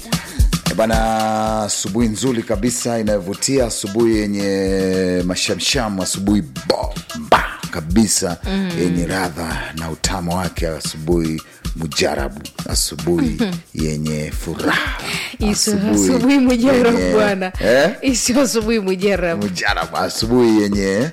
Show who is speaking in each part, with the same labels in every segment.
Speaker 1: Eh Bana, asubuhi nzuri kabisa inayovutia, asubuhi yenye mashamshamu, asubuhi bomba kabisa yenye radha na utamu wake, asubuhi mujarabu, asubuhi yenye furaha,
Speaker 2: Iso asubuhi mujarabu
Speaker 1: yenye-
Speaker 2: bwana,
Speaker 1: eh?
Speaker 2: isio asubuhi mujarabu.
Speaker 1: mujarabu, asubuhi yenye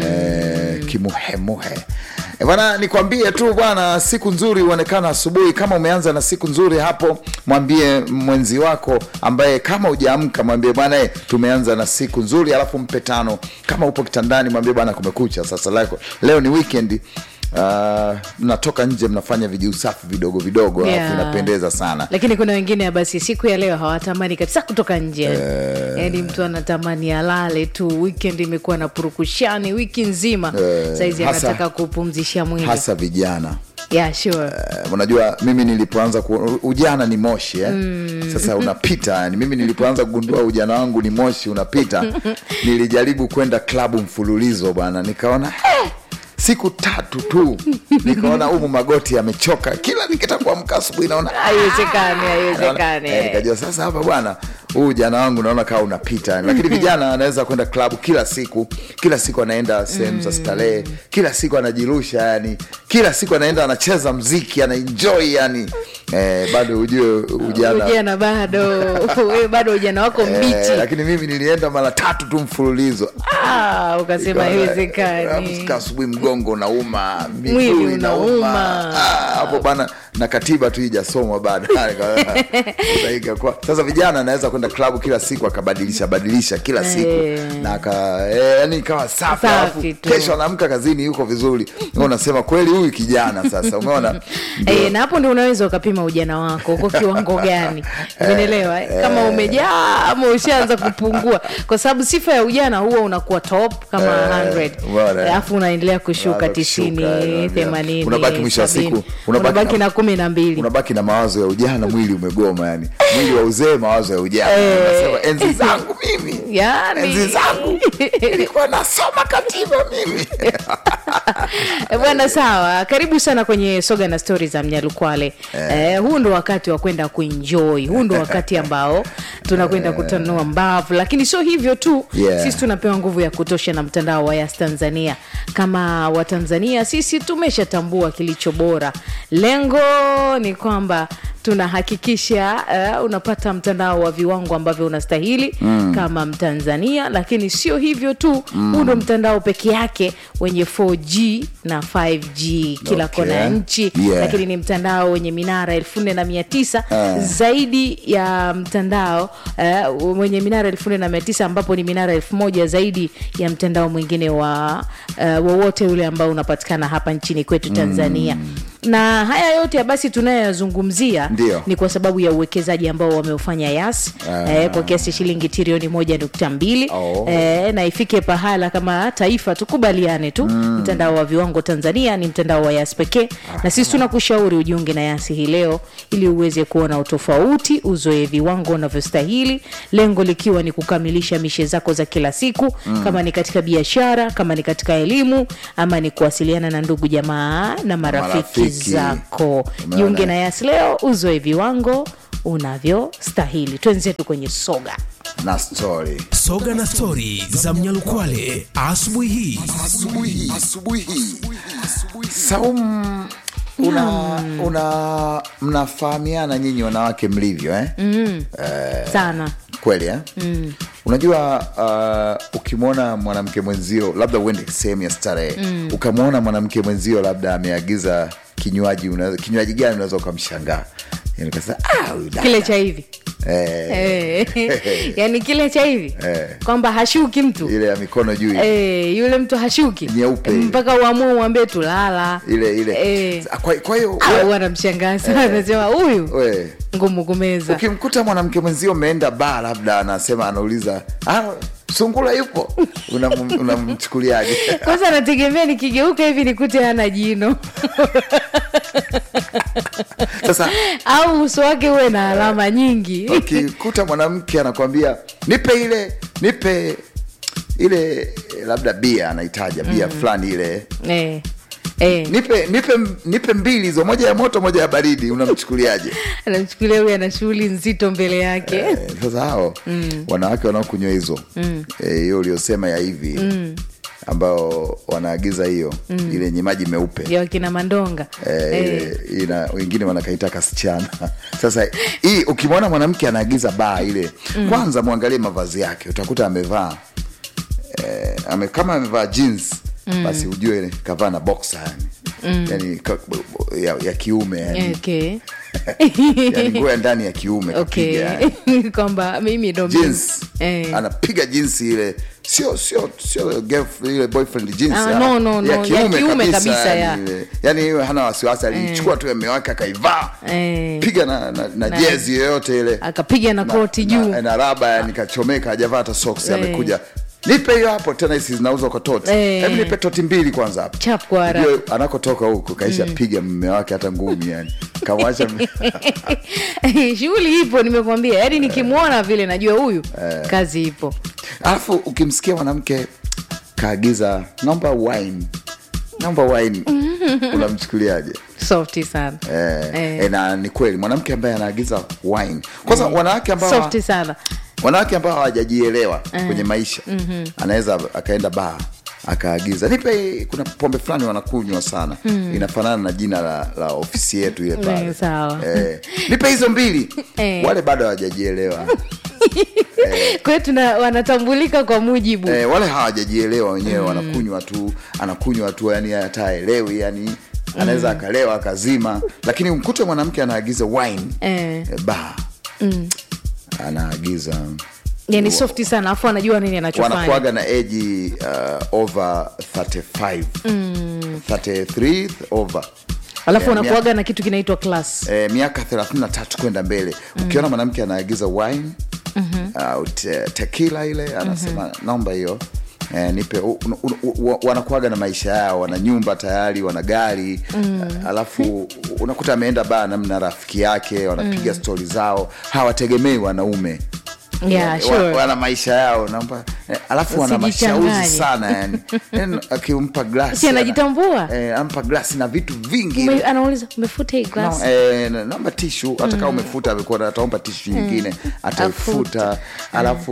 Speaker 1: eh, kimuhemuhe. E bana, nikwambie tu bwana, siku nzuri huonekana asubuhi. Kama umeanza na siku nzuri hapo, mwambie mwenzi wako ambaye kama hujaamka, mwambie bwana, eh, tumeanza na siku nzuri, alafu mpe tano. Kama upo kitandani, mwambie bwana, kumekucha sasa, lako leo ni weekend. Uh, mnatoka nje mnafanya vijiusafi vidogo vidogo, alafu
Speaker 2: Yeah.
Speaker 1: inapendeza sana.
Speaker 2: Lakini kuna wengine basi siku ya leo hawatamani kabisa kutoka nje, yaani mtu anatamani alale tu. Weekend imekuwa na purukushani wiki nzima, saizi
Speaker 1: hasa-
Speaker 2: anataka kupumzisha mwili.
Speaker 1: Hasa vijana
Speaker 2: Yeah, sure.
Speaker 1: Eh, unajua mimi nilipoanza ku, ujana ni moshi eh? Sasa unapita yani, mimi nilipoanza kugundua ujana wangu ni moshi unapita, nilijaribu kwenda klabu mfululizo bwana, nikaona eh, siku tatu tu nikaona humu magoti yamechoka, kila nikitaka kuamka asubuhi naona
Speaker 2: Haiwezekani, haiwezekani.
Speaker 1: Eh, nikajua sasa hapa bwana, huu ujana wangu naona kama unapita yani. Lakini vijana anaweza kwenda klabu kila siku, kila siku anaenda sehemu za starehe, kila siku anajirusha yani, kila siku anaenda anacheza mziki, anaenjoy yani. Eh, bado ujue ujana
Speaker 2: Ujana bado wewe bado ujana wako mbichi.
Speaker 1: Eh, lakini mimi nilienda mara tatu tu mfululizo.
Speaker 2: Ah, ukasema haiwezekani.
Speaker 1: Amka asubuhi, mgongo unauma, miguu
Speaker 2: Mwili
Speaker 1: inauma.
Speaker 2: unauma.
Speaker 1: Ah, hapo bana, na katiba tu ijasomwa bado. Sasa ikakuwa- Sasa vijana anaweza kwenda klabu kila siku akabadilisha badilisha kila siku
Speaker 2: Eh.
Speaker 1: na aka eh, yani ikawa safi,
Speaker 2: Safi
Speaker 1: alafu
Speaker 2: tu.
Speaker 1: kesho anaamka kazini yuko vizuri. Wewe Unasema kweli huyu kijana sasa, umeona Ndio.
Speaker 2: Eh, na hapo ndio unaweza ukapima ujana wako uko kiwango gani, umeelewa? eh? Kama umejaa ama ushaanza kupungua, kwa sababu sifa ya ujana huwa unakuwa top kama
Speaker 1: Eh,
Speaker 2: 100
Speaker 1: bwana.
Speaker 2: alafu unaendelea kushuka
Speaker 1: Unaanza
Speaker 2: tisini,
Speaker 1: kushuka, eh,
Speaker 2: themanini,
Speaker 1: unabaki mwisho wa
Speaker 2: sabini.
Speaker 1: siku, unabaki
Speaker 2: unabaki
Speaker 1: na-
Speaker 2: na kumi na mbili.
Speaker 1: unabaki na mawazo ya ujana, mwili umegoma yani, mwili wa uzee, mawazo ya ujana.
Speaker 2: Eh.
Speaker 1: Unasema enzi zangu mimi,
Speaker 2: Yani.
Speaker 1: enzi zangu nilikuwa nasoma katiba mimi.
Speaker 2: Eh, Bwana, sawa, karibu sana kwenye soga na stori za Mnyalukwale. Eh, huu ndo wakati wa kwenda kuenjoy, huu ndo wakati ambao tunakwenda kutanua mbavu, lakini sio hivyo tu
Speaker 1: Yeah.
Speaker 2: sisi tunapewa nguvu ya kutosha na mtandao wa Yas Tanzania. Kama Watanzania sisi tumeshatambua kilicho bora. Lengo ni kwamba tunahakikisha uh, unapata mtandao wa viwango ambavyo unastahili kama Mtanzania, lakini sio hivyo tu, huu ndo mtandao peke yake wenye 4G na 5G kila
Speaker 1: Okay.
Speaker 2: kona ya nchi
Speaker 1: Yeah.
Speaker 2: lakini ni mtandao wenye minara elfu nne na mia tisa
Speaker 1: Ah.
Speaker 2: zaidi ya mtandao uh, wenye minara elfu nne na mia tisa ambapo ni minara elfu moja zaidi ya mtandao mwingine wa uh, wowote ule ambao unapatikana hapa nchini kwetu Tanzania na haya yote basi tunayoyazungumzia
Speaker 1: Ndio.
Speaker 2: ni kwa sababu ya uwekezaji ambao wameufanya Yas
Speaker 1: Ah.
Speaker 2: eh, kwa kiasi shilingi trilioni moja nukta mbili
Speaker 1: Oh.
Speaker 2: eh, na ifike pahala kama taifa tukubaliane tu mtandao wa viwango Tanzania ni mtandao wa Yas pekee, na sisi tunakushauri ujiunge na Yas hii leo ili uweze kuona utofauti, uzoe viwango unavyostahili, lengo likiwa ni kukamilisha mishe zako za kila siku kama ni katika biashara, kama ni katika elimu, ama ni kuwasiliana na ndugu jamaa na marafiki,
Speaker 1: Marafiki.
Speaker 2: zako.
Speaker 1: Umeona?
Speaker 2: Jiunge na Yas leo, uzoe viwango unavyostahili. Twenzetu kwenye soga.
Speaker 1: na story
Speaker 3: Soga na stori za Mnyalukwale asubuhi hii.
Speaker 1: asubuhi asubuhi Saum, una, una mnafahamiana nyinyi wanawake mlivyo eh?
Speaker 2: sana
Speaker 1: kweli eh? unajua uh, ukimwona mwanamke mwenzio labda uende sehemu ya starehe ukamwona mwanamke mwenzio labda ameagiza kinywaji unaweza- kinywaji gani unaweza ukamshangaa Yaani ukasema, "Ah, huyu dada."
Speaker 2: kile cha hivi
Speaker 1: Eh,
Speaker 2: Eh, yani kile cha hivi
Speaker 1: Eh.
Speaker 2: kwamba hashuki mtu
Speaker 1: ile ya mikono juu ile.
Speaker 2: Eh, yule mtu hashuki
Speaker 1: Nyeupe.
Speaker 2: mpaka uamue uambie tulala
Speaker 1: ile ile
Speaker 2: Eh.
Speaker 1: kwa, kwa hiyo
Speaker 2: au
Speaker 1: we-
Speaker 2: anamshangaa sana anasema huyu
Speaker 1: we,
Speaker 2: ngumu kumeza
Speaker 1: ukimkuta mwanamke mwenzio umeenda baa labda anasema anauliza ah, sungula yupo Unam- unamchukuliaje
Speaker 2: kwanza anategemea nikigeuka hivi nikute hana jino
Speaker 1: sasa
Speaker 2: au uso wake uwe na alama nyingi
Speaker 1: ukikuta mwanamke anakwambia nipe ile nipe ile labda bia anaitaja bia fulani ile
Speaker 2: eh. Eh.
Speaker 1: nipe nipe nipe mbili hizo moja ya moto moja ya baridi unamchukuliaje
Speaker 2: anamchukulia huyu ana shughuli nzito mbele yake
Speaker 1: Eh, sasa hao wanawake wanaokunywa hizo eh, hiyo uliosema ya hivi ambao wanaagiza hiyo ile yenye maji meupe
Speaker 2: ya wakina mandonga
Speaker 1: Eh,
Speaker 2: Eh,
Speaker 1: ile- ina wengine wanakaita kasichana sasa hii ukimwona mwanamke anaagiza baa ile kwanza mwangalie mavazi yake utakuta amevaa eh, ame, kama amevaa jeans basi ujue ile kavaa na boxer yani, yani ka, ya, ya kiume yani,
Speaker 2: okay.
Speaker 1: yani nguo ya ndani ya kiume
Speaker 2: okay.
Speaker 1: kapiga yani.
Speaker 2: kwamba mimi ndo
Speaker 1: jeans
Speaker 2: Eh.
Speaker 1: anapiga jeans ile sio sio sio girlf- ile boyfriend jeans
Speaker 2: Ah,
Speaker 1: ya-
Speaker 2: no, no, no,
Speaker 1: ya
Speaker 2: ya
Speaker 1: kiume,
Speaker 2: kiume
Speaker 1: kabisa,
Speaker 2: kabisa, ya.
Speaker 1: yani ile. yani hiyo hana wasiwasi alichukua tu mme wake akaivaa
Speaker 2: Eh.
Speaker 1: piga na, na, na,
Speaker 2: Na-
Speaker 1: jezi yoyote ile
Speaker 2: akapiga na koti
Speaker 1: na,
Speaker 2: juu
Speaker 1: na, na raba yani kachomeka hajavaa hata socks
Speaker 2: Eh.
Speaker 1: amekuja nipe hiyo hapo tena hizi zinauzwa kwa toti
Speaker 2: Eh.
Speaker 1: hebu nipe toti mbili kwanza hapo
Speaker 2: Chap kwa haraka.
Speaker 1: Ujue anakotoka huko kaisha piga mme wake hata ngumi yani kamwacha
Speaker 2: shughuli ipo nimekwambia yaani nikimwona vile najua huyu kazi ipo
Speaker 1: alafu ukimsikia mwanamke kaagiza naomba wine naomba wine unamchukuliaje
Speaker 2: softi sana
Speaker 1: eh,
Speaker 2: Eh.
Speaker 1: eh, na ni kweli mwanamke ambaye anaagiza wine kwanza wanawake ambao
Speaker 2: softi sana
Speaker 1: wanawake ambao hawajajielewa kwenye maisha anaweza akaenda baa akaagiza nipe kuna pombe fulani wanakunywa sana inafanana na jina la, la ofisi yetu ile pale
Speaker 2: Eh, sawa.
Speaker 1: eh, nipe hizo mbili
Speaker 2: Eh.
Speaker 1: wale bado hawajajielewa
Speaker 2: kwa hiyo tuna wanatambulika kwa mujibu
Speaker 1: eh, wale hawajajielewa wenyewe wanakunywa tu anakunywa tu yani hata aelewi yani anaweza akalewa akazima lakini mkute mwanamke anaagiza wine
Speaker 2: eh,
Speaker 1: eh, ba anaagiza
Speaker 2: yani softi sana afu anajua nini anachofanya
Speaker 1: wanakuaga na eji uh, over 35 33 over
Speaker 2: alafu
Speaker 1: Eh,
Speaker 2: wanakuaga na kitu kinaitwa class
Speaker 1: eh, miaka 33 kwenda mbele ukiona mwanamke anaagiza wine au te, tekila ile anasema naomba hiyo Eh, nipe u- u- u- u- wanakuaga na maisha yao wana nyumba tayari wana gari mm. alafu unakuta ameenda baa namna rafiki yake wanapiga stori zao hawategemei wanaume
Speaker 2: Yeah,
Speaker 1: Eh,
Speaker 2: sure.
Speaker 1: wa- wana maisha yao naomba eh, alafu wana mashauzi
Speaker 2: Usijichanganye.
Speaker 1: sana yani Yani, akimpa glasi
Speaker 2: Si anajitambua?
Speaker 1: eh, anampa glasi na vitu vingi
Speaker 2: Ume, anauliza umefuta hii
Speaker 1: No,
Speaker 2: glass
Speaker 1: eh, na- naomba tishu hata kama umefuta amekuwa ataomba tishu nyingine ataifuta alafu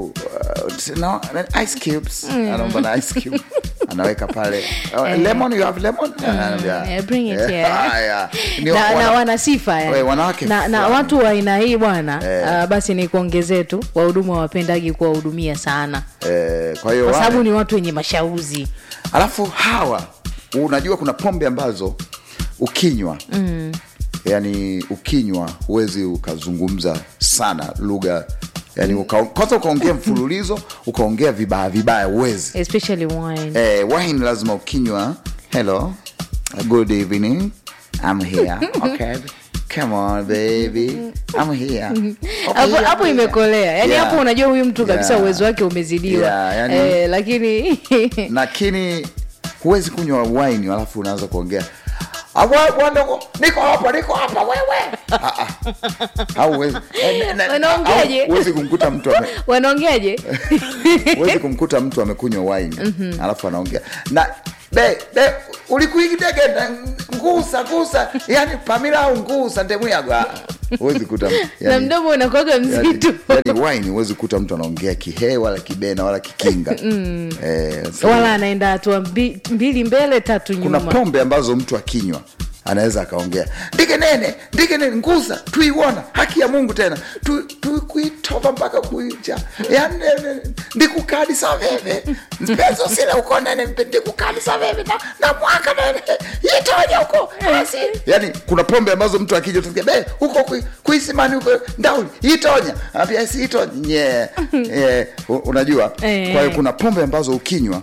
Speaker 1: uh, no, na- ice cubes anaomba na ice cube anaweka pale uh, lemon you have lemon Anaambia,
Speaker 2: Yeah, bring it
Speaker 1: eh,
Speaker 2: here.
Speaker 1: haya. Ni
Speaker 2: na,
Speaker 1: wana-
Speaker 2: na wana sifa yani.
Speaker 1: Eh, wanawake
Speaker 2: na, na
Speaker 1: fulani.
Speaker 2: watu wa aina hii bwana ah, basi ni kuongezee tu wahudumu hawapendagi kuwahudumia sana
Speaker 1: eh, kwa hiyo
Speaker 2: kwa
Speaker 1: wale-
Speaker 2: sababu ni watu wenye mashauzi
Speaker 1: alafu hawa unajua kuna pombe ambazo ukinywa mm. yani ukinywa huwezi ukazungumza sana lugha yani uka, kwanza ukaongea mfululizo ukaongea vibaya vibaya uwezi
Speaker 2: especially wine
Speaker 1: eh, wine lazima ukinywa hello good evening I'm here okay come on baby I'm here Okay,
Speaker 2: hapo
Speaker 1: yeah,
Speaker 2: hapo
Speaker 1: yeah.
Speaker 2: imekolea yani
Speaker 1: Yeah.
Speaker 2: hapo unajua huyu mtu kabisa
Speaker 1: Yeah.
Speaker 2: uwezo wake umezidiwa
Speaker 1: Yeah, yani-
Speaker 2: eh, lakini
Speaker 1: lakini huwezi kunywa wine alafu unaanza kuongea "Awe, bwana, niko hapa niko hapa wewe Ah, ah. Hauwezi. Eh, na- na-
Speaker 2: Wanaongeaje?
Speaker 1: au- huwezi kumkuta mtu ame,
Speaker 2: wanaongeaje
Speaker 1: huwezi kumkuta mtu amekunywa wine alafu anaongea na be be ulikuigidege ngusa ngusa yani pamila au ngusa ndemuyagwa huwezi kuta mtu
Speaker 2: na
Speaker 1: yani,
Speaker 2: mdomo unakuaga mzito
Speaker 1: yani, yani wine huwezi kuta mtu anaongea kihe wala kibena wala kikinga eh, so-
Speaker 2: wala anaenda hatua mbi- mbili mbele tatu
Speaker 1: kuna
Speaker 2: nyuma
Speaker 1: pombe ambazo mtu akinywa anaweza akaongea ndike nene ndike nene nguza tuiwona haki ya mungu tena tu, tukuitova mpaka kuija yani ndikukadisa veve mpezo sile uko nene mpe ndikukadisa veve na, na mwaka nene yitonya huko basi yani kuna pombe ambazo mtu akija tusikia be huko kui- kuisimani huko ndauli yitonya ambia si itonye yeah. unajua
Speaker 2: Eh.
Speaker 1: kwa hiyo kuna pombe ambazo ukinywa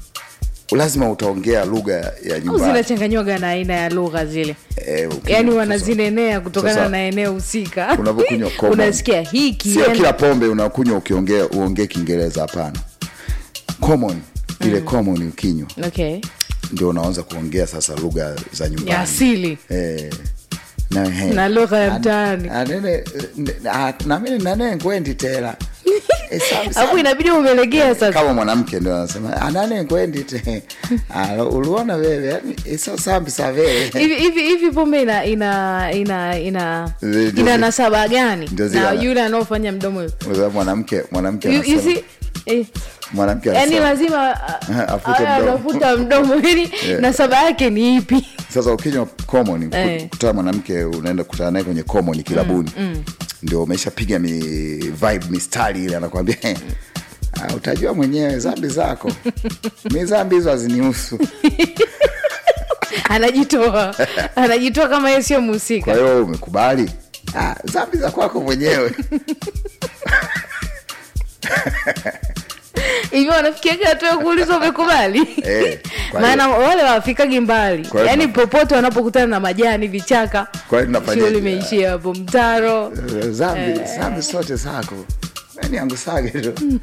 Speaker 1: lazima utaongea lugha ya
Speaker 2: au
Speaker 1: nyumbani
Speaker 2: zinachanganywaga na aina ya lugha zile
Speaker 1: Eh, ukinywa-
Speaker 2: yaani
Speaker 1: sasa-
Speaker 2: wanazinenea kutokana
Speaker 1: sasa,
Speaker 2: na eneo husika
Speaker 1: unavyokunywa common.
Speaker 2: unasikia hiki
Speaker 1: sio
Speaker 2: yani-
Speaker 1: kila pombe unakunywa ukiongea uongee kiingereza hapana common ile common ukinywa
Speaker 2: okay.
Speaker 1: ndio unaanza kuongea sasa lugha za
Speaker 2: ya
Speaker 1: nyumbani
Speaker 2: asili
Speaker 1: eh, na, he,
Speaker 2: Na lugha ya
Speaker 1: An-
Speaker 2: mtaani.
Speaker 1: anene, n- a- namini nane ngwendi tela Eh, sawa,
Speaker 2: alafu
Speaker 1: sawa.
Speaker 2: inabidi umelegea sasa
Speaker 1: kama mwanamke ndio anasema anane kwendi te Ah, uliona wewe yani iso sambi sa wewe
Speaker 2: hivi hivi hivi pombe ina ina ina ina
Speaker 1: Ndio
Speaker 2: ina
Speaker 1: zile-
Speaker 2: nasaba gani
Speaker 1: ndio zile
Speaker 2: na
Speaker 1: ana-
Speaker 2: yule anaofanya mdomo hivi?
Speaker 1: Kwa sababu mwanamke mwanamke
Speaker 2: You- you
Speaker 1: anasema
Speaker 2: see, eh,
Speaker 1: mwanamke
Speaker 2: yaani
Speaker 1: anasema
Speaker 2: lazima a-
Speaker 1: Afute
Speaker 2: awe
Speaker 1: mdomo.
Speaker 2: anafuta mdomo yani
Speaker 1: Yeah.
Speaker 2: nasaba yake ni ipi
Speaker 1: sasa ukinywa common
Speaker 2: Eh.
Speaker 1: kutana mwanamke unaenda kukutana naye kwenye common kilabuni ndio umeshapiga mi vibe mistari ile anakwambia ah, utajua mwenyewe zambi zako mi zambi hizo hazinihusu
Speaker 2: anajitoa anajitoa kama yeye sio
Speaker 1: kwa
Speaker 2: mhusika
Speaker 1: hiyo wewe umekubali ah, zambi za kwako mwenyewe
Speaker 2: hivyo wanafikiaga hatua ya kuulizwa umekubali
Speaker 1: Eh, kwa
Speaker 2: maana wale wafikagi mbali
Speaker 1: Kwa hiyo
Speaker 2: yaani
Speaker 1: tuna-
Speaker 2: popote wanapokutana na majani vichaka
Speaker 1: Kwa hiyo tunafanyaje?
Speaker 2: sio limeishia hapo mtaro
Speaker 1: Eh, zambi zambi zote zako ni angusage tu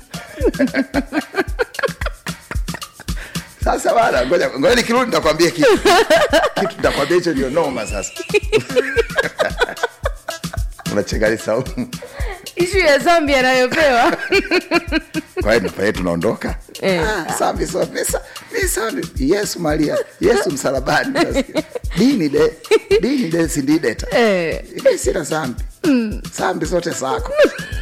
Speaker 1: sasa bana ngoja ngoja nikirudi nitakwambia kitu kitu nitakwambia hicho ndio noma sasa unachekali saumu
Speaker 2: ishu ya zambi anayopewa
Speaker 1: kwa hiyo nafanya tunaondoka
Speaker 2: Eh.
Speaker 1: Ah, sambi so misa misa yesu maria yesu msalabani Nasikia. dini de dini de sindideta
Speaker 2: eh,
Speaker 1: mi sina sambi sambi zote zako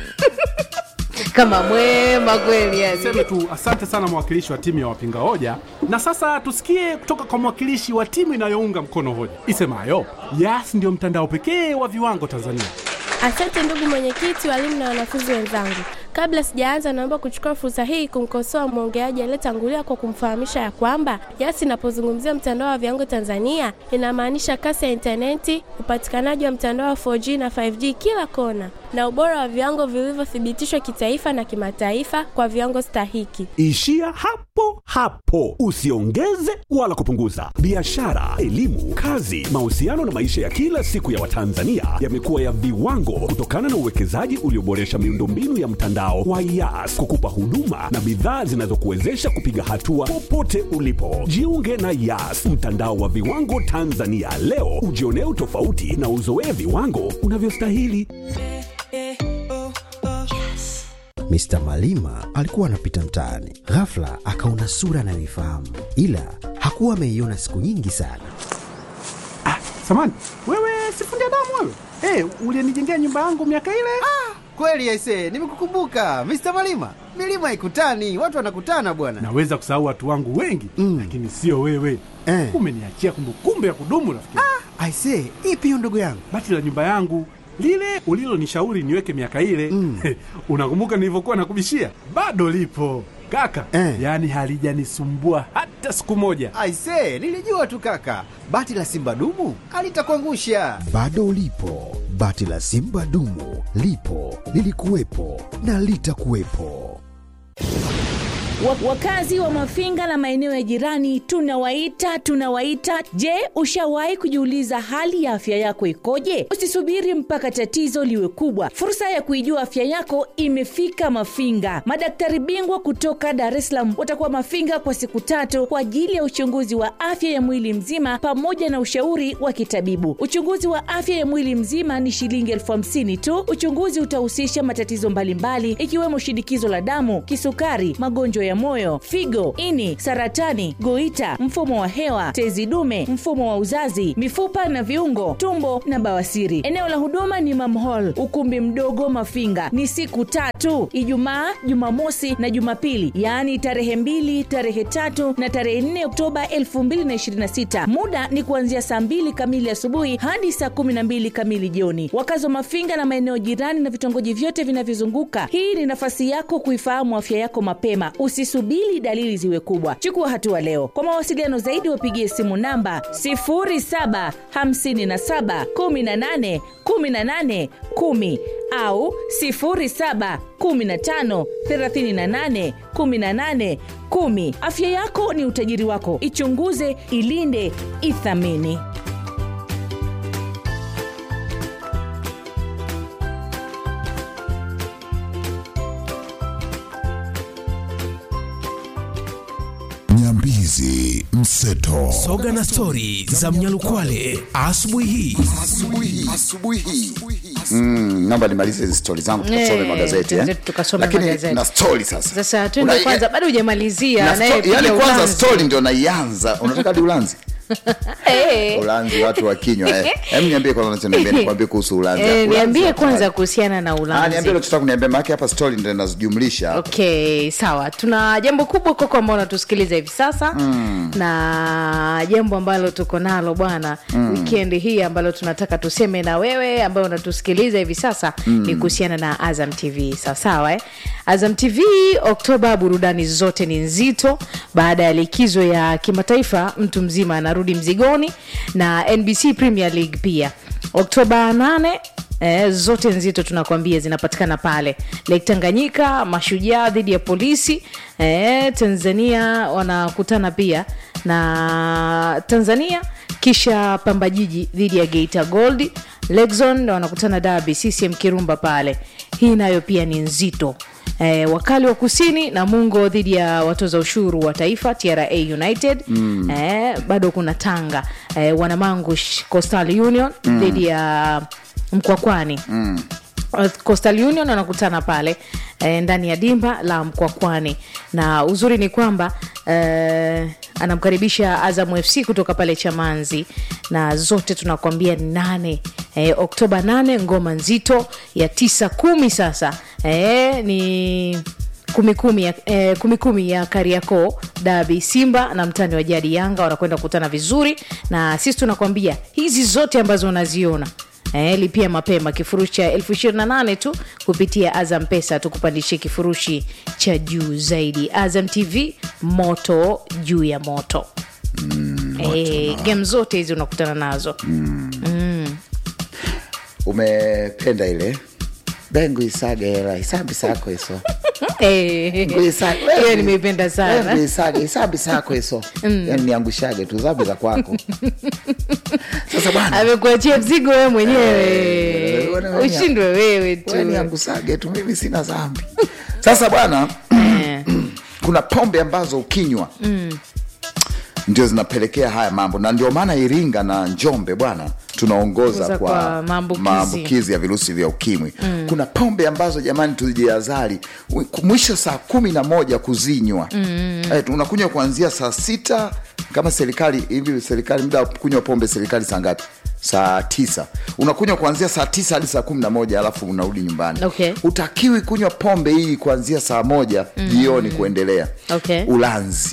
Speaker 2: kama mwema kweli yani
Speaker 4: Niseme tu asante sana mwakilishi wa timu ya wapinga hoja, na sasa tusikie kutoka kwa mwakilishi wa timu inayounga mkono hoja isemayo Yas ndio mtandao pekee wa viwango Tanzania.
Speaker 5: Asante ndugu mwenyekiti, walimu na wanafunzi wenzangu. Kabla sijaanza, naomba kuchukua fursa hii kumkosoa mwongeaji aliyetangulia kwa kumfahamisha ya kwamba Yas inapozungumzia mtandao wa viwango Tanzania inamaanisha kasi ya intaneti, upatikanaji wa mtandao wa 4G na 5G kila kona, na ubora wa viwango vilivyothibitishwa kitaifa na kimataifa kwa viwango stahiki.
Speaker 6: Ishia hapo hapo, usiongeze wala kupunguza. Biashara, elimu, kazi, mahusiano na maisha ya kila siku ya Watanzania yamekuwa ya viwango kutokana na uwekezaji ulioboresha miundombinu ya mtandao wa Yas kukupa huduma na bidhaa zinazokuwezesha kupiga hatua popote ulipo. Jiunge na Yas, mtandao wa viwango Tanzania leo, ujionee utofauti na uzoee viwango unavyostahili.
Speaker 7: Mr. Malima alikuwa anapita mtaani, ghafla akaona sura anayoifahamu, ila hakuwa ameiona siku nyingi sana.
Speaker 4: Samani wewe, sifundi damu wewe, hey, ulienijengea nyumba yangu miaka ile.
Speaker 8: Kweli aise, nimekukumbuka Mr. Malima. Milima ikutani, watu wanakutana bwana.
Speaker 4: Naweza kusahau watu wangu wengi
Speaker 8: Mm.
Speaker 4: lakini sio wewe
Speaker 8: Eh.
Speaker 4: umeniachia kumbukumbu ya kudumu rafiki.
Speaker 8: Aise, ipi hiyo ndugu yangu?
Speaker 4: Bati la nyumba yangu lile ulilonishauri niweke miaka ile
Speaker 8: Mm.
Speaker 4: unakumbuka nilivyokuwa nakubishia? Bado lipo kaka
Speaker 8: Eh.
Speaker 4: yaani halijanisumbua hata siku moja.
Speaker 8: Aise, nilijua tu kaka, bati la simba dumu alitakuangusha.
Speaker 7: Bado ulipo, bati la simba dumu lipo, lilikuwepo na litakuwepo.
Speaker 9: Wa- Wakazi wa Mafinga na maeneo ya jirani tunawaita tunawaita. Je, ushawahi kujiuliza hali ya afya yako ikoje? Usisubiri mpaka tatizo liwe kubwa. Fursa ya kuijua afya yako imefika Mafinga. Madaktari bingwa kutoka Dar es Salaam watakuwa Mafinga kwa siku tatu kwa ajili ya uchunguzi wa afya ya mwili mzima pamoja na ushauri wa kitabibu. Uchunguzi wa afya ya mwili mzima ni shilingi elfu hamsini tu. Uchunguzi utahusisha matatizo mbalimbali ikiwemo shinikizo la damu, kisukari, magonjwa ya moyo, figo, ini, saratani, goita, mfumo wa hewa, tezi dume, mfumo wa uzazi, mifupa na viungo, tumbo na bawasiri. Eneo la huduma ni Mam Hall, ukumbi mdogo Mafinga. Ni siku tatu, Ijumaa, Jumamosi na Jumapili, yaani tarehe mbili, tarehe tatu na tarehe 4 Oktoba 2026. Muda ni kuanzia saa mbili kamili asubuhi hadi saa kumi na mbili kamili jioni. Wakazi wa Mafinga na maeneo jirani na vitongoji vyote vinavyozunguka, hii ni nafasi yako kuifahamu afya yako mapema. Usisubiri dalili ziwe kubwa, chukua hatua leo. Kwa mawasiliano zaidi, wapigie simu namba 0757181810 au 0715381810. Afya yako ni utajiri wako, ichunguze, ilinde, ithamini.
Speaker 3: Nyambizi Mseto.
Speaker 10: Soga na stori za Mnyalukwale asubuhi hii.
Speaker 1: asubuhi asubuhi
Speaker 2: sasa
Speaker 1: Mm, naomba nimalize hizi stori zangu tukasome
Speaker 2: Eh,
Speaker 1: magazeti eh.
Speaker 2: tuenze- tukasome
Speaker 1: lakini
Speaker 2: magazeti.
Speaker 1: na stori sasa
Speaker 2: sasa tuende
Speaker 1: Una-
Speaker 2: kwanza bado hujamalizia
Speaker 1: na sto-
Speaker 2: anayepiga
Speaker 1: yani kwanza
Speaker 2: ulanzi.
Speaker 1: stori ndio naianza unataka hadi ulanzi
Speaker 2: Eh.
Speaker 1: ulanzi watu wa kinywa eh. Hem, niambie kwanza unachoniambia nikwambie kuhusu ulanzi
Speaker 2: Eh,
Speaker 1: Ulanzi
Speaker 2: niambie
Speaker 1: wa-
Speaker 2: kwanza kuhusiana na
Speaker 1: Ah,
Speaker 2: ulanzi
Speaker 1: niambie unachotaka kuniambia maana hapa stori ndio inazijumlisha
Speaker 2: okay sawa tuna jambo kubwa koko ambao unatusikiliza hivi sasa mm. na jambo ambalo tuko nalo bwana mm. wikendi hii ambalo tunataka tuseme na wewe ambayo unatusikiliza hivi sasa mm. ni kuhusiana na azam tv sawasawa eh? azam tv oktoba burudani zote ni nzito baada ya likizo ya kimataifa mtu mzima anarudi mzigoni na nbc premier league pia oktoba 8 Eh, zote nzito tunakwambia zinapatikana pale lake tanganyika mashujaa dhidi ya polisi eh, tanzania wanakutana pia na tanzania kisha pamba jiji dhidi ya geita gold lexon wanakutana dabi ccm kirumba pale hii nayo pia ni nzito Eh, wakali wa kusini na mungo dhidi ya watoza ushuru wa taifa tra united mm. eh, bado kuna tanga eh, wanamangush coastal union mm. dhidi ya mkwakwani mm. coastal union wanakutana pale eh, ndani ya dimba la mkwakwani na uzuri ni kwamba eh, anamkaribisha azam fc kutoka pale chamanzi na zote tunakwambia ni nane eh, oktoba 8 ngoma nzito ya tisa kumi sasa eh, ni kumi kumi ya, eh, kumi kumi ya kariakoo dabi simba na mtani wa jadi yanga wanakwenda kukutana vizuri na sisi tunakwambia hizi zote ambazo unaziona Eh, lipia mapema kifurushi cha elfu ishirini na nane tu kupitia azam pesa tukupandishie kifurushi cha juu zaidi azam tv moto juu ya moto mm, eh, game zote hizi unakutana nazo
Speaker 1: umependa ile bengu isage hela hisabi sako hiso
Speaker 2: Eh, hiyo nimeipenda sana
Speaker 1: isage hisabi sako hiso yani niangushage tu zabi za kwako sasa bwana
Speaker 2: amekuachia mzigo wewe
Speaker 1: Eh,
Speaker 2: mwenyewe
Speaker 1: wana-
Speaker 2: ushindwe wewe
Speaker 1: wewe
Speaker 2: tu
Speaker 1: niangusage tu mimi sina zambi sasa bwana
Speaker 2: Eh,
Speaker 1: kuna pombe ambazo ukinywa ndio zinapelekea haya mambo na ndio maana iringa na njombe bwana tunaongoza
Speaker 2: Ongoza
Speaker 1: kwa,
Speaker 2: kwa maambukizi.
Speaker 1: maambukizi ya virusi vya ukimwi mm. kuna pombe ambazo jamani tujiazari mwisho saa kumi na moja kuzinywa mm. eh, unakunywa kuanzia saa sita kama serikali hivi serikali muda wa kunywa pombe serikali saa ngapi saa tisa unakunywa kuanzia saa tisa hadi saa kumi na moja alafu unarudi nyumbani
Speaker 2: Okay.
Speaker 1: utakiwi kunywa pombe hii kuanzia saa moja jioni kuendelea
Speaker 2: Okay.
Speaker 1: ulanzi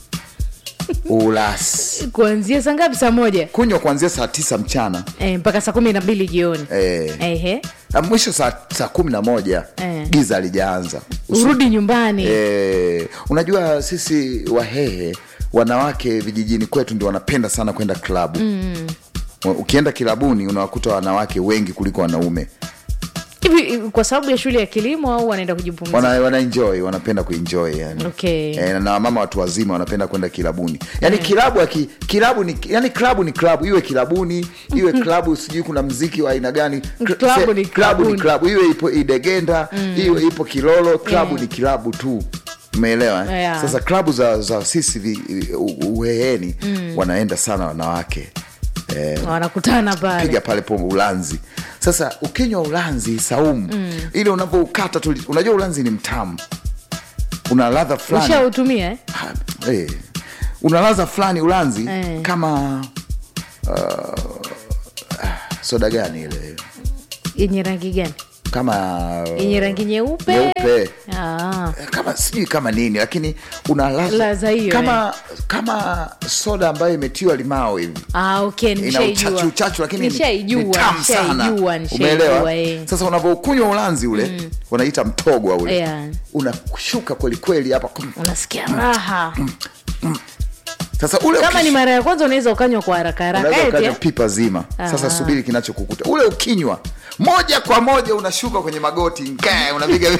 Speaker 1: ulasi
Speaker 2: kuanzia saa ngapi saa moja
Speaker 1: kunywa kuanzia saa tisa mchana
Speaker 2: eh, mpaka saa kumi na mbili jioni
Speaker 1: eh,
Speaker 2: Ehe.
Speaker 1: na mwisho saa, saa kumi na moja
Speaker 2: Eh.
Speaker 1: giza alijaanza Usi-
Speaker 2: urudi nyumbani
Speaker 1: eh, unajua sisi wahehe wanawake vijijini kwetu ndio wanapenda sana kwenda klabu mm. ukienda kilabuni unawakuta wanawake wengi kuliko wanaume
Speaker 2: hivi kwa sababu ya shule ya kilimo au wanaenda kujipumzika
Speaker 1: wana, wana enjoy wanapenda kuenjoy yani.
Speaker 2: Okay.
Speaker 1: Eh, na wamama watu wazima wanapenda kwenda kilabuni yani kilabu aki, kilabu ni yani klabu ni klabu iwe kilabuni iwe klabu sijui kuna mziki wa aina gani Kla-
Speaker 2: Klabu
Speaker 1: se-
Speaker 2: ni
Speaker 1: klabu ni
Speaker 2: klabuni.
Speaker 1: klabu iwe ipo idegenda iwe ipo kilolo klabu ni kilabu tu umeelewa eh?
Speaker 2: Yeah.
Speaker 1: sasa klabu za, za sisi vi- u- uheheni wanaenda sana wanawake eh,
Speaker 2: wanakutana pale
Speaker 1: piga pale pombe ulanzi sasa ukinywa ulanzi saumu mm. ile unavyoukata tu unajua ulanzi ni mtamu una ladha fulani
Speaker 2: ushautumia eh?
Speaker 1: Ha, eh, una ladha fulani ulanzi
Speaker 2: Eh.
Speaker 1: kama uh, soda gani ile
Speaker 2: yenye rangi gani
Speaker 1: kama
Speaker 2: yenye rangi nyeupe
Speaker 1: nyeupe
Speaker 2: Ah.
Speaker 1: kama sijui kama nini lakini una ladha
Speaker 2: Ladha hiyo,
Speaker 1: kama kama soda ambayo imetiwa limao hivi
Speaker 2: Ah, okay,
Speaker 1: ina
Speaker 2: nishaijua.
Speaker 1: uchachu uchachu lakini ni-
Speaker 2: Nishaijua,
Speaker 1: ni tamu sana
Speaker 2: nishaijua, nishaijua,
Speaker 1: umeelewa
Speaker 2: eh.
Speaker 1: sasa unavyokunywa ulanzi ule wanaita mtogwa ule
Speaker 2: Yeah.
Speaker 1: unashuka kwelikweli hapa
Speaker 2: unasikia raha
Speaker 1: sasa ule
Speaker 2: kama
Speaker 1: ukish-
Speaker 2: ni mara ya kwanza unaweza ukanywa kwa haraka haraka
Speaker 1: unaweza
Speaker 2: eti,
Speaker 1: ukanywa
Speaker 2: eh?
Speaker 1: pipa zima sasa
Speaker 2: Ah.
Speaker 1: subiri kinachokukuta ule ukinywa moja kwa moja unashuka kwenye magoti nkae unapiga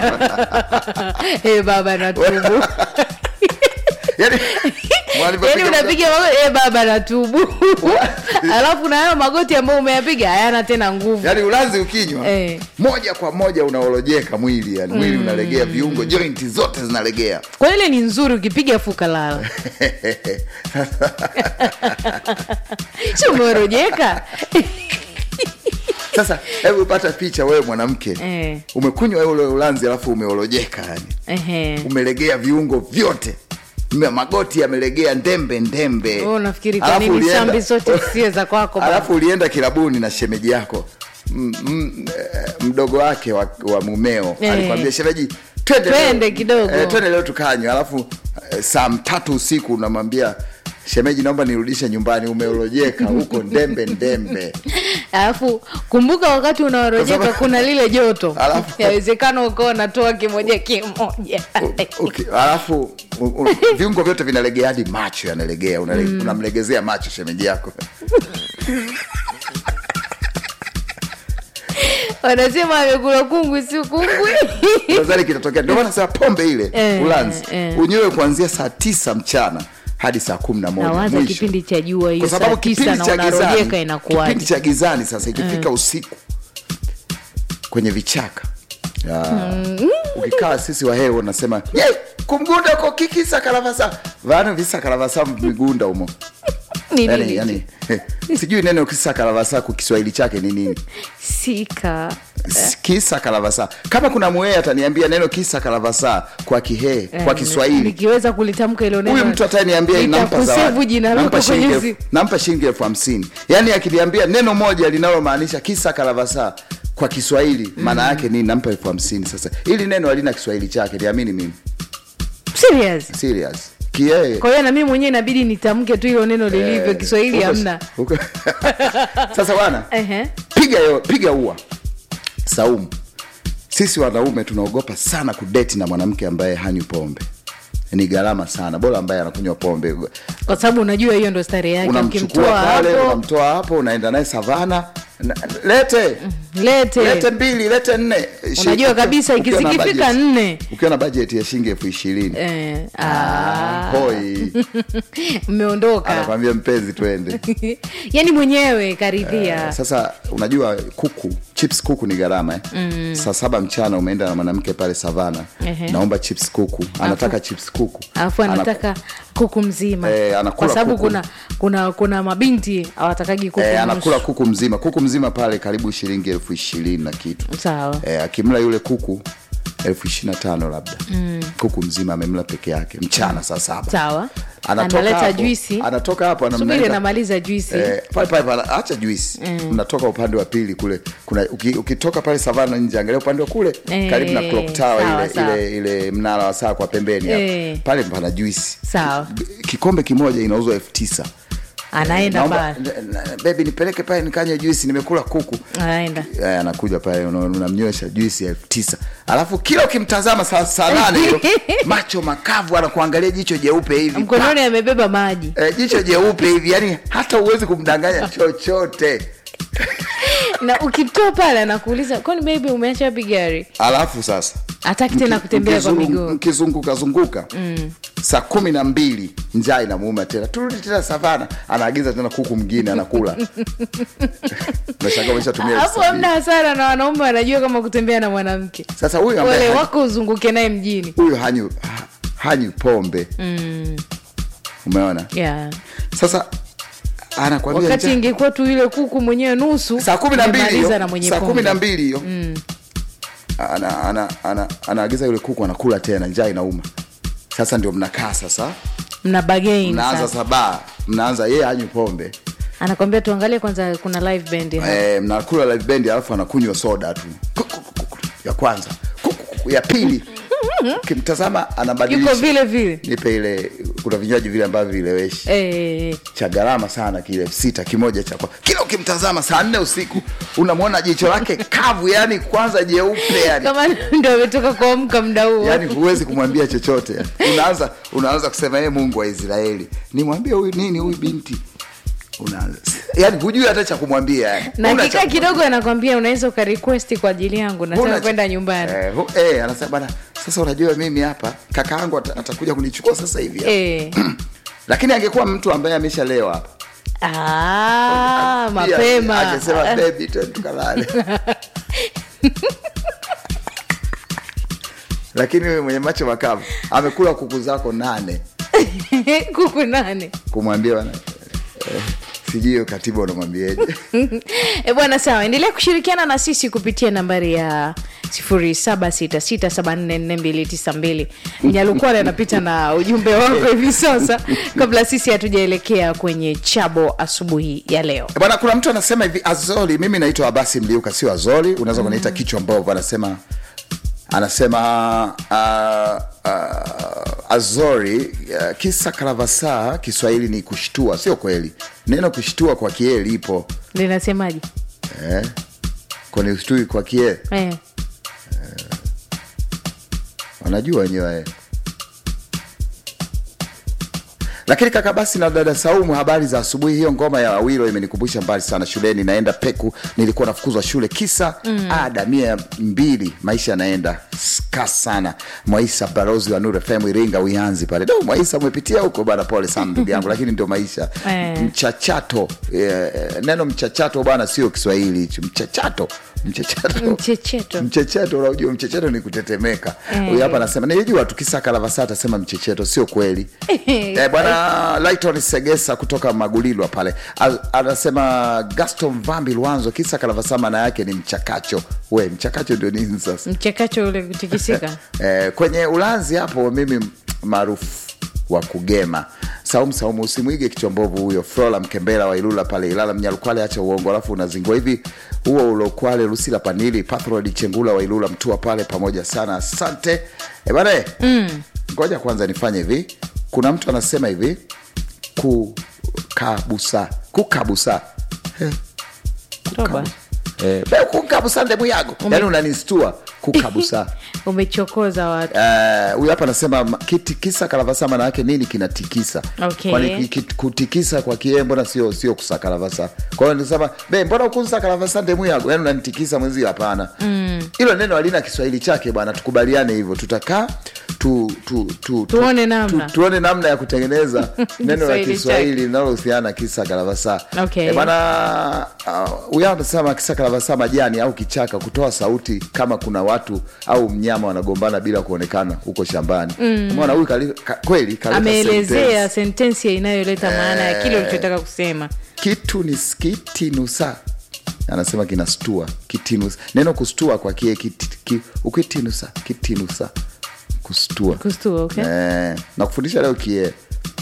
Speaker 2: Eh, baba natubu
Speaker 1: yani
Speaker 2: yani
Speaker 1: walivyopiga-
Speaker 2: unapiga magoti eh, baba natubu alafu na hayo magoti ambayo umeyapiga hayana tena nguvu
Speaker 1: yani ulanzi ukinywa
Speaker 2: Eh.
Speaker 1: moja kwa moja unaolojeka mwili yani mwili unalegea viungo jointi zote zinalegea
Speaker 2: kwa ile ni nzuri ukipiga fuka lala si umeorojeka
Speaker 1: sasa hebu pata picha wewe mwanamke
Speaker 2: Eh.
Speaker 1: umekunywa ule ulanzi alafu umeolojeka yani
Speaker 2: Ehe.
Speaker 1: umelegea viungo vyote Mme- magoti yamelegea ndembe ndembe
Speaker 2: Wewe unafikiri kwa
Speaker 1: Alafu
Speaker 2: nini
Speaker 1: ulienda-
Speaker 2: sambi zote sie za kwako bana?
Speaker 1: alafu ulienda kilabuni na shemeji yako M- m- eh, mdogo wake wa, wa mumeo
Speaker 2: Eh.
Speaker 1: alikwambia shemeji twende
Speaker 2: Twende
Speaker 1: leo."
Speaker 2: kidogo.
Speaker 1: eh, twende leo tukanywa alafu eh, saa tatu usiku unamwambia shemeji naomba nirudishe nyumbani umeolojeka huko ndembe ndembe
Speaker 2: alafu kumbuka wakati unaorojeka
Speaker 1: Kwa sababu-
Speaker 2: kuna lile joto
Speaker 1: Alafu-
Speaker 2: yawezekana ukawa unatoa kimoja kimoja
Speaker 1: Uki- alafu u- u- viungo vyote vinalegea hadi macho yanalegea unale- unamlegezea macho shemeji yako
Speaker 2: wanasema amekula kungwi si kungwi
Speaker 1: nadhani kitatokea ndio maana nasema pombe ile
Speaker 2: Eh,
Speaker 1: ulanzi
Speaker 2: eh.
Speaker 1: unywewe kuanzia saa tisa mchana hadi saa kumi na moja
Speaker 2: nawaza
Speaker 1: mwisho.
Speaker 2: kipindi cha jua hiyo
Speaker 1: kwa
Speaker 2: saa
Speaker 1: sababu
Speaker 2: tisa
Speaker 1: kipindi
Speaker 2: na
Speaker 1: cha
Speaker 2: unarojeka
Speaker 1: gizani kipindi
Speaker 2: inakuwaje
Speaker 1: cha gizani sasa ikifika usiku kwenye vichaka Ya. ukikaa sisi wahewe unasema ye kumgunda ko kikisa kalavasa vano visa kalavasa migunda umo
Speaker 2: Ni
Speaker 1: yani,
Speaker 2: nini?
Speaker 1: yani, sijui neno kisa kalavasa kwa kiswahili chake ni nini
Speaker 2: sika
Speaker 1: kisa kalavasa kama kuna mwee ataniambia neno kisa kalavasa kwa kihee kwa kiswahili
Speaker 2: nikiweza kulitamka ilo neno
Speaker 1: huyu mtu ataniambia nampa
Speaker 2: nitakusevu
Speaker 1: zawadi
Speaker 2: jina
Speaker 1: nampa
Speaker 2: lako
Speaker 1: shilingi
Speaker 2: kwenye
Speaker 1: elfu-
Speaker 2: zi-
Speaker 1: nampa shilingi elfu hamsini yaani akiniambia neno moja linalomaanisha kisa kalavasa kwa kiswahili maana yake ni nampa elfu hamsini sasa hili neno halina kiswahili chake niamini mimi
Speaker 2: serious
Speaker 1: serious kiee
Speaker 2: kwa hiyo na mimi mwenyewe inabidi nitamke tu ilo neno lilivyo kiswahili
Speaker 1: Huko-
Speaker 2: hamna
Speaker 1: huko- sasa bwana
Speaker 2: Ehe.
Speaker 1: piga yo, piga ua saumu sisi wanaume tunaogopa sana kudeti na mwanamke ambaye hanywi pombe ni gharama sana bora ambaye anakunywa pombe
Speaker 2: kwa sababu unajua hiyo ndo stare yake
Speaker 1: unamchukua
Speaker 2: ukimtoa
Speaker 1: pale
Speaker 2: hapo
Speaker 1: unamtoa hapo unaenda naye savana na- lete
Speaker 2: lete
Speaker 1: lete mbili lete nne Shi-
Speaker 2: unajua kabisa
Speaker 1: ukiwa na
Speaker 2: ikizikifika
Speaker 1: budget-
Speaker 2: nne
Speaker 1: ukiwa na bajeti ya shilingi elfu ishirini
Speaker 2: eh, ah,
Speaker 1: hoi
Speaker 2: mmeondoka
Speaker 1: anakwambia mpenzi twende
Speaker 2: yani mwenyewe karidhia
Speaker 1: sasa unajua kuku chips kuku ni gharama eh? mm. saa saba mchana umeenda na mwanamke pale savana
Speaker 2: Ehe.
Speaker 1: naomba chips kuku anataka chips kuku
Speaker 2: alafu
Speaker 1: Anaku-
Speaker 2: anataka kuku mzima
Speaker 1: Eh, anakula
Speaker 2: kwa sababu
Speaker 1: kuku.
Speaker 2: kuna kuna kuna mabinti hawatakagi kuku
Speaker 1: Eh,
Speaker 2: nusu.
Speaker 1: anakula kuku mzima kuku mzima pale karibu shilingi elfu ishirini na kitu
Speaker 2: sawa
Speaker 1: eh, akimla yule kuku elfu ishiri na tano labda mm. kuku mzima amemla peke yake mchana saa saba
Speaker 2: sawa
Speaker 1: Anatoka
Speaker 2: analeta
Speaker 1: hapo-
Speaker 2: juisi
Speaker 1: anatoka hapo ana-
Speaker 2: subiri
Speaker 1: mnaenda-
Speaker 2: namaliza juisi
Speaker 1: Eh, pale pale pale acha juisi mnatoka upande wa pili kule kuna uki, ukitoka pale savana nje angalia upande wa kule
Speaker 2: Eh,
Speaker 1: karibu na clock tower
Speaker 2: sawa,
Speaker 1: ile,
Speaker 2: sawa.
Speaker 1: ile ile mnara wa saa kwa pembeni hapo.
Speaker 2: Eh.
Speaker 1: pale pana juisi
Speaker 2: sawa
Speaker 1: kikombe kimoja inauzwa elfu tisa
Speaker 2: anaenda
Speaker 1: Naomba-
Speaker 2: pale
Speaker 1: n- n- bebi nipeleke pale nikanywe juisi nimekula kuku
Speaker 2: anaenda
Speaker 1: Eh, anakuja pale una- unamnywesha juisi ya elfu tisa alafu kila ukimtazama saa saa nane hiyo, macho makavu anakuangalia jicho jeupe hivi
Speaker 2: mkononi amebeba maji
Speaker 1: eh, jicho jeupe hivi yani hata huwezi kumdanganya chochote
Speaker 2: na ukitoa pale anakuuliza kwani bebi umeacha wapi gari
Speaker 1: alafu sasa
Speaker 2: hataki tena
Speaker 1: mki-
Speaker 2: kutembea kwa
Speaker 1: mkizungu-
Speaker 2: miguu
Speaker 1: mkizunguka zunguka mm. saa kumi na mbili njaa inamuuma tena turudi tena savana anaagiza tena kuku mwingine anakula Unashangaa umeshatumia elfu
Speaker 2: hapo
Speaker 1: sabini.
Speaker 2: hamna hasara na wanaume wanajua kama kutembea na mwanamke
Speaker 1: sasa huyu ambaye
Speaker 2: wale
Speaker 1: hanyi-
Speaker 2: wako uzunguke naye mjini
Speaker 1: huyu hanywi ha- hanywi pombe
Speaker 2: mm.
Speaker 1: umeona
Speaker 2: yeah.
Speaker 1: sasa anakwambia
Speaker 2: wakati
Speaker 1: njaa-
Speaker 2: ingekuwa tu yule kuku mwenyewe nusu
Speaker 1: saa kumi na mbili
Speaker 2: umemaliza
Speaker 1: hiyo
Speaker 2: na mwenye
Speaker 1: saa kumi
Speaker 2: pombe.
Speaker 1: na mbili hiyo ana, ana, ana, anaagiza yule kuku anakula tena njaa inauma sasa ndio mnakaa sasa
Speaker 2: mna bagain
Speaker 1: mnaanza
Speaker 2: sasa.
Speaker 1: sabaa mnaanza yeye anywi pombe
Speaker 2: anakwambia tuangalie kwanza kuna live band hapa.
Speaker 1: eh, mnakula live band alafu anakunywa soda tu Ku- ku- ku- ku- ya kwanza Ku- ku- ku- ya pili ukimtazama
Speaker 2: yuko
Speaker 1: anabadilisha
Speaker 2: vile vile
Speaker 1: nipe ile kuna vinywaji vile ambavyo vileweshi
Speaker 2: eh,
Speaker 1: cha gharama sana kile elfu sita kimoja cha kwa kila ukimtazama saa nne usiku unamwona jicho lake kavu yani kwanza jeupe yani
Speaker 2: kama ndo ametoka kuamka mda huo
Speaker 1: yani huwezi kumwambia chochote unaanza unaanza kusema yeye mungu wa israeli nimwambie huyu nini huyu binti unaanza yani hujui hata cha kumwambia yani.
Speaker 2: na
Speaker 1: Huna
Speaker 2: kikaa
Speaker 1: cha-
Speaker 2: kidogo anakwambia unaweza ukarequesti kwa ajili yangu
Speaker 1: huna
Speaker 2: nataka
Speaker 1: cha-
Speaker 2: kwenda nyumbani
Speaker 1: eh, hu- eh, anasema bana sasa unajua mimi hapa kaka yangu ata- atakuja kunichukua sasa hivi hapa."
Speaker 2: eh.
Speaker 1: lakini angekuwa mtu ambaye ameshalewa hapa
Speaker 2: ah,
Speaker 1: Pia,
Speaker 2: mapema
Speaker 1: angesema bebi twende tukalale lakini wewe mwenye macho makavu amekula kuku zako nane
Speaker 2: kuku nane
Speaker 1: kumwambia bana eh, sijui katiba unamwambieje
Speaker 2: e bwana sawa endelea kushirikiana na sisi kupitia nambari ya 0766744292 mnyalukwale anapita na ujumbe wako hivi sasa kabla sisi hatujaelekea kwenye chabo asubuhi ya leo
Speaker 1: bwana kuna mtu anasema hivi azoli mimi naitwa abasi mliuka sio azoli unaweza kuniita kichwa mbovu anasema anasema uh, uh, azori uh, kisa karavasa kiswahili ni kushtua sio kweli neno kushtua kwa kie lipo
Speaker 2: linasemaje
Speaker 1: eh? kwani ushtui kwa kie
Speaker 2: eh.
Speaker 1: wanajua wenyewe lakini kaka basi na dada saumu habari za asubuhi hiyo ngoma ya awilo imenikumbusha mbali sana shuleni naenda peku nilikuwa nafukuzwa shule kisa mm. ada mia mbili maisha yanaenda ska sana mwaisa barozi wa nur fm iringa uyanzi pale do mwaisa umepitia huko bana pole sana ndugu yangu lakini ndio maisha
Speaker 2: Eh.
Speaker 1: mchachato eh, neno mchachato bana sio kiswahili hicho mchachato mchachato
Speaker 2: mchecheto
Speaker 1: mchecheto unajua mchecheto ni kutetemeka
Speaker 2: Eh.
Speaker 1: huyu hapa anasema nilijua tukisaka lavasa atasema mchecheto sio kweli eh, bwana lighton segesa kutoka magulilwa pale A- anasema gaston vambi lwanzo kisa kalavasa maana yake ni mchakacho we mchakacho ndio nini sasa
Speaker 2: mchakacho ule kutikisika
Speaker 1: eh, kwenye ulanzi hapo mimi maarufu wa kugema saumu saumu usimwige kichwa mbovu huyo flora mkembela wa ilula pale ilala mnyalukwale acha uongo alafu unazingua hivi huo ulokwale lusila panili pathrod chengula wa ilula mtua pale pamoja sana asante e bana ngoja kwanza nifanye hivi kuna mtu anasema hivi kukabusa kukabusa eh,
Speaker 2: toba
Speaker 1: eh, be kukabusa ndemu yago yani unanistua kukabusa
Speaker 2: umechokoza watu
Speaker 1: Eh, huyu hapa anasema ma- kiti- kisa kalavasa maana yake nini kinatikisa
Speaker 2: Okay.
Speaker 1: kwani ki- ki- kutikisa kwa kie mbona sio sio kusakalavasa kwa hiyo nisema be mbona ukunsa kalavasa ndemu yago yani unanitikisa mwenzio hapana hilo neno halina kiswahili chake bwana tukubaliane hivyo tutakaa tu, tu, tu, tu,
Speaker 2: Tuone namna.
Speaker 1: tu, tuone namna ya kutengeneza neno la
Speaker 2: Kiswahili
Speaker 1: kiswahili linalohusiana kisa kalavasa
Speaker 2: Okay.
Speaker 1: Eh, bana huyu uh, anasema kisa kalavasa majani au kichaka kutoa sauti kama kuna watu au mnyama wanagombana bila kuonekana huko shambani umeona huyu kali- ka, kweli kaleta
Speaker 2: ameelezea
Speaker 1: sentence.
Speaker 2: sentensi inayoleta maana ya kile ulichotaka kusema
Speaker 1: kitu ni kitinusa anasema kinastua kitinusa neno kustua kwa kie kiti, ki, ukitinusa kitinusa kustua
Speaker 2: kustua okay?
Speaker 1: eh, na kufundisha leo kie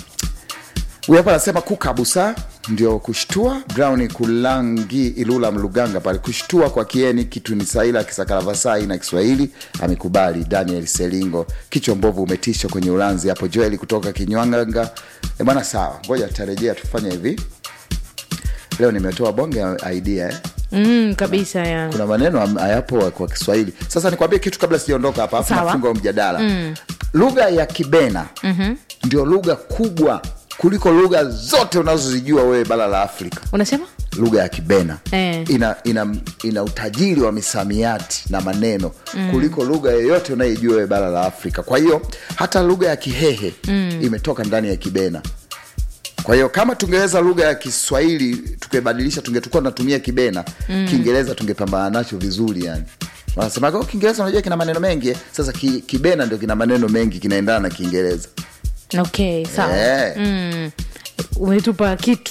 Speaker 1: huyu hapa anasema kukabusa ndio kushtua brown kulangi ilula mluganga pale kushtua kwa kieni kitu ni saila kisakalavasai na kiswahili amekubali daniel selingo kichwa mbovu umetisha kwenye ulanzi hapo joeli kutoka kinywanganga e bwana sawa ngoja tarejea tufanye hivi leo nimetoa bonge ya idea eh?
Speaker 2: mm, kabisa ya
Speaker 1: kuna maneno am- hayapo kwa kiswahili sasa nikwambie kitu kabla sijaondoka hapa afu
Speaker 2: Sawa.
Speaker 1: nafunga huu mjadala mm. lugha ya kibena mm-hmm. ndio lugha kubwa kuliko lugha zote unazozijua wewe bara la afrika
Speaker 2: unasema
Speaker 1: lugha ya kibena
Speaker 2: Eh.
Speaker 1: ina, ina, ina utajiri wa misamiati na maneno mm. kuliko lugha yoyote unayoijua wewe bara la afrika kwa hiyo hata lugha ya kihehe mm. imetoka ndani ya kibena kwa hiyo kama tungeweza lugha ya kiswahili tukibadilisha tungetukua tunatumia kibena mm. kiingereza tungepambana nacho vizuri yani wanasemaga "Oh, kiingereza unajua kina maneno mengi eh." sasa ki, kibena ndio kina maneno mengi kinaendana na kiingereza
Speaker 2: okay sawa
Speaker 1: Eh.
Speaker 2: mm. umetupa kitu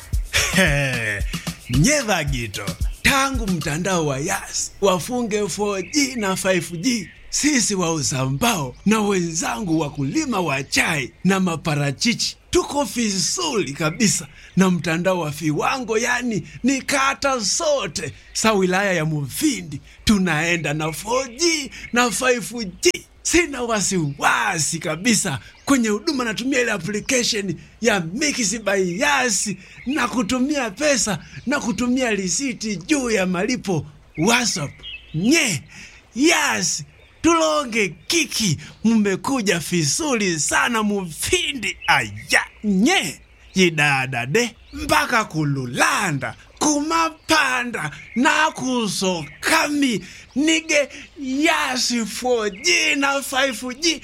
Speaker 3: nyeva gito tangu mtandao wa yas wafunge 4g na 5g sisi wauza mbao na wenzangu wakulima wa chai na maparachichi tuko vizuri kabisa na mtandao wa viwango yani ni kata zote sa wilaya ya muvindi tunaenda na 4g na 5g sina wasiwasi kabisa kwenye huduma natumia ile application ya Mix by Yas na kutumia pesa na kutumia risiti juu ya malipo WhatsApp. Nye Yas tulonge kiki, mmekuja vizuri sana mufindi aya nye yidadade mpaka kululanda kumapanda nakusokami nige yasi 4G na 5G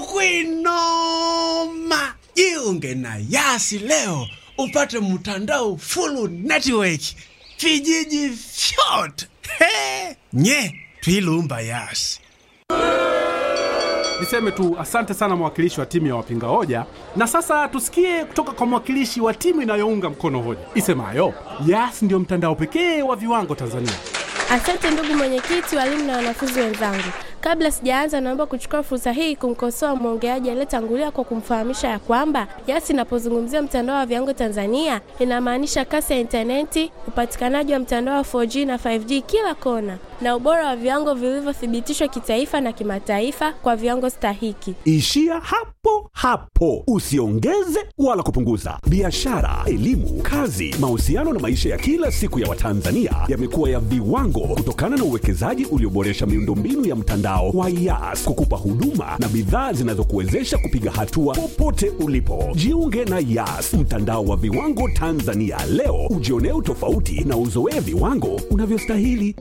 Speaker 3: tukwinoma jiunge na yasi leo upate mtandao full network vijiji vyote He! nye twilumba yasi
Speaker 4: Niseme tu asante sana mwakilishi wa timu ya wapinga hoja, na sasa tusikie kutoka kwa mwakilishi wa timu inayounga mkono hoja isemayo Yas ndio mtandao pekee wa viwango Tanzania.
Speaker 5: Asante ndugu mwenyekiti, walimu na wanafunzi wenzangu. Kabla sijaanza, naomba kuchukua fursa hii kumkosoa mwongeaji aliyetangulia kwa kumfahamisha ya kwamba Yas inapozungumzia mtandao wa viwango Tanzania inamaanisha kasi ya intaneti, upatikanaji wa mtandao wa 4G na 5G kila kona, na ubora wa viwango vilivyothibitishwa kitaifa na kimataifa kwa viwango stahiki.
Speaker 6: Ishia hapo hapo, usiongeze wala kupunguza. Biashara, elimu, kazi, mahusiano na maisha ya kila siku ya Watanzania yamekuwa ya viwango kutokana na uwekezaji ulioboresha miundombinu ya mtandao wa Yas kukupa huduma na bidhaa zinazokuwezesha kupiga hatua popote ulipo. Jiunge na Yas, mtandao wa viwango Tanzania leo, ujionee utofauti na uzoee viwango unavyostahili.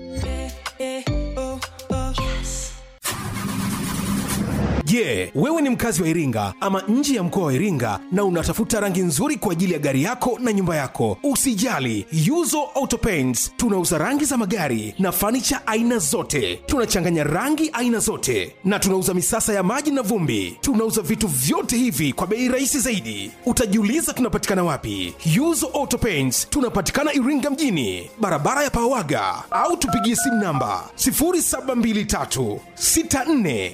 Speaker 10: Je, wewe ni mkazi wa Iringa ama nje ya mkoa wa Iringa na unatafuta rangi nzuri kwa ajili ya gari yako na nyumba yako? Usijali, Yuzo Auto Paints tunauza rangi za magari na fanicha aina zote. Tunachanganya rangi aina zote na tunauza misasa ya maji na vumbi. Tunauza vitu vyote hivi kwa bei rahisi zaidi. Utajiuliza tunapatikana wapi? Yuzo Auto Paints tunapatikana Iringa mjini, barabara ya Pawaga, au tupigie simu namba 0723 64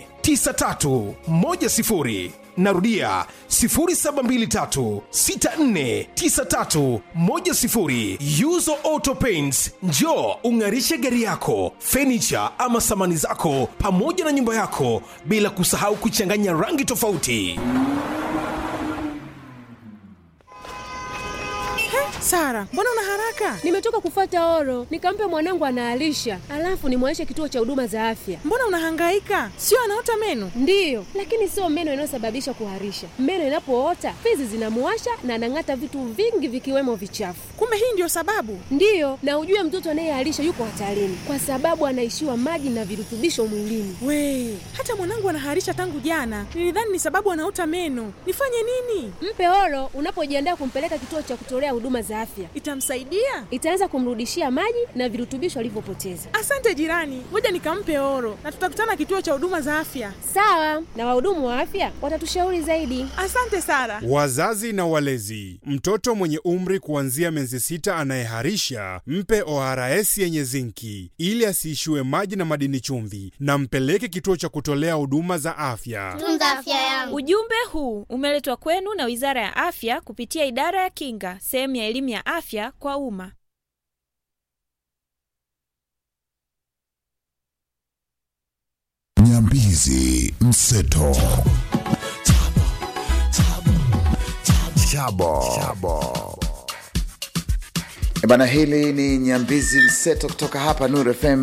Speaker 10: 9310 narudia 0723649310 yuzo auto paints njo ung'arishe gari yako fenicha ama samani zako pamoja na nyumba yako bila kusahau kuchanganya rangi tofauti
Speaker 11: Sara, mbona una haraka?
Speaker 12: Nimetoka kufata oro, nikampe mwanangu anaalisha, alafu nimwaishe kituo cha huduma za afya.
Speaker 11: Mbona unahangaika? Sio anaota meno?
Speaker 12: Ndiyo, lakini sio meno inayosababisha kuharisha. Meno inapoota fizi zinamuwasha na anang'ata vitu vingi vikiwemo vichafu.
Speaker 11: Kumbe hii ndio sababu?
Speaker 12: Ndiyo, na ujue mtoto anayeharisha yuko hatarini kwa sababu anaishiwa maji na virutubisho mwilini.
Speaker 11: We, hata mwanangu anaharisha tangu jana. Nilidhani ni sababu anaota meno. Nifanye nini?
Speaker 12: Mpe oro unapojiandaa kumpeleka kituo cha kutolea huduma za afya.
Speaker 11: Itamsaidia?
Speaker 12: Itaanza kumrudishia maji na virutubisho alivyopoteza.
Speaker 11: Asante jirani, ngoja nikampe oro na tutakutana kituo cha huduma za afya.
Speaker 12: Sawa, na wahudumu wa afya watatushauri zaidi.
Speaker 11: Asante Sara.
Speaker 13: Wazazi na walezi, mtoto mwenye umri kuanzia miezi sita anayeharisha mpe ORS yenye zinki ili asiishiwe maji na madini chumvi, na mpeleke kituo cha kutolea huduma za afya.
Speaker 14: Tunza afya yangu.
Speaker 15: Ujumbe huu umeletwa kwenu na Wizara ya Afya kupitia Idara ya Kinga, sehemu ya elimu ya afya kwa umma.
Speaker 16: Nyambizi Mseto. Chabo. Chabo.
Speaker 1: E bana, hili ni Nyambizi Mseto kutoka hapa Nur FM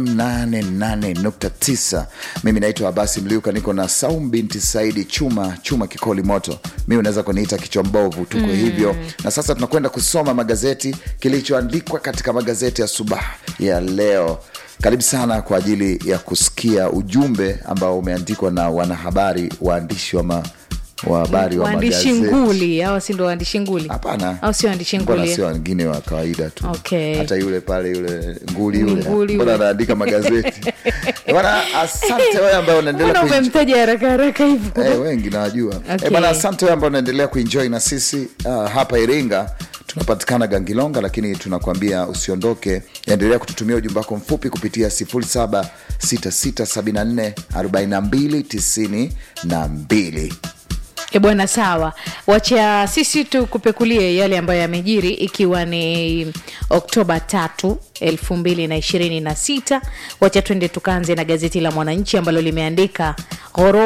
Speaker 1: 88.9. Mimi naitwa Abasi Mliuka, niko na Saum binti Saidi Chuma Chuma Kikoli Moto. Mi unaweza kuniita kichwa mbovu, tuko
Speaker 2: Mm.
Speaker 1: hivyo. Na sasa tunakwenda kusoma magazeti, kilichoandikwa katika magazeti ya subaha ya leo. Karibu sana kwa ajili ya kusikia ujumbe ambao umeandikwa na wanahabari, waandishi wa ma, wa habari wa
Speaker 2: waandishi
Speaker 1: magazeti.
Speaker 2: nguli hawa si ndo waandishi nguli
Speaker 1: Hapana,
Speaker 2: au sio waandishi
Speaker 1: mbona
Speaker 2: nguli
Speaker 1: sio wengine wa kawaida tu
Speaker 2: Okay.
Speaker 1: hata yule pale yule nguli
Speaker 2: Ni
Speaker 1: yule
Speaker 2: nguli
Speaker 1: mbona
Speaker 2: yule.
Speaker 1: anaandika magazeti Eh, bwana asante wewe ambaye unaendelea
Speaker 2: mbona
Speaker 1: kuenjoy-
Speaker 2: umemtaja haraka haraka hivyo
Speaker 1: Eh, wengi nawajua
Speaker 2: Okay.
Speaker 1: Eh, bwana asante wewe ambao unaendelea kuenjoy na sisi uh, hapa iringa tunapatikana gangilonga lakini tunakwambia usiondoke endelea kututumia ujumbe wako mfupi kupitia 0766744292
Speaker 2: E bwana, sawa, wacha sisi tukupekulie yale ambayo yamejiri, ikiwa ni Oktoba tatu elfu mbili na ishirini na sita. Wacha twende tukaanze na gazeti la Mwananchi ambalo limeandika ghoro